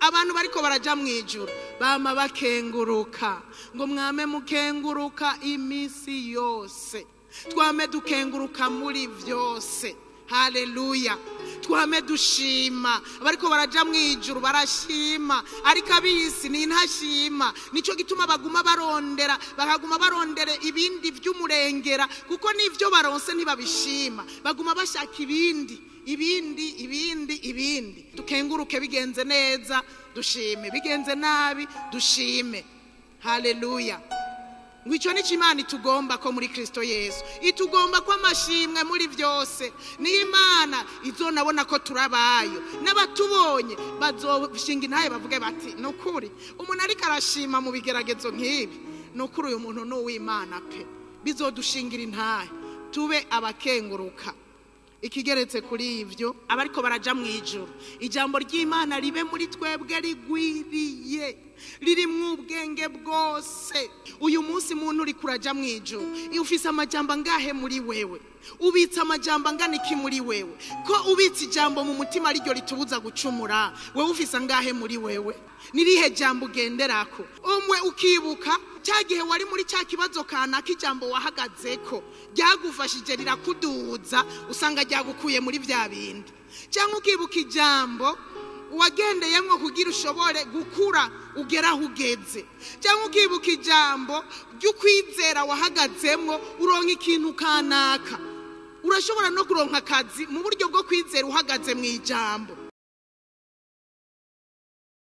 abantu bariko baraja mu ijuru bama bakenguruka ngo mwame mukenguruka iminsi yose twame dukenguruka muri byose haleluya twame dushima abariko baraja mu ijuru barashima ariko abisi ni ntashima nico gituma baguma barondera bakaguma barondera ibindi vy'umurengera kuko n'ivyo baronse ntibabishima baguma bashaka ibindi ibindi ibindi ibindi dukenguruke bigenze neza dushime bigenze nabi dushime haleluya ngo icyo ni imana itugomba ko muri kirisito yesu itugomba ko amashimwe muri byose niyo imana izonabona ko turabayo n'abatubonye bazoshinga intaye bavuge bati ni ukuri umuntu ariko arashima mu bigeragezo nk'ibi ni ukuri uyu muntu ni uw'imana pe bizodushingira intaye tube abakenguruka ikigeretse kuri ibyo abariko baraja mu ijoro ijambo ry'imana ribe muri twebwe rigwiriye ririmwo ubwenge bwose uyu munsi muntu uri kuraja mu ijoro iyo ufise amajambo angahe muri wewe ubitse amajambo angana iki muri wewe ko ubitse ijambo mu mutima ariryo ritubuza gucumura wewe ufise angahe muri wewe nirihe jambo ugenderako umwe ukibuka cya gihe wari muri cya kibazo kanaka ijambo wahagazeko ryagufashije rirakuduza usanga ryagukuye muri bya bindi cyangwa ukibuka ijambo wagendeyemo kugira ushobore gukura ugera aho ugeze cyangwa ukibuka ijambo ry'ukwizera wahagazemo uronka ikintu kanaka urashobora no kuronka akazi mu buryo bwo kwizera uhagaze mu ijambo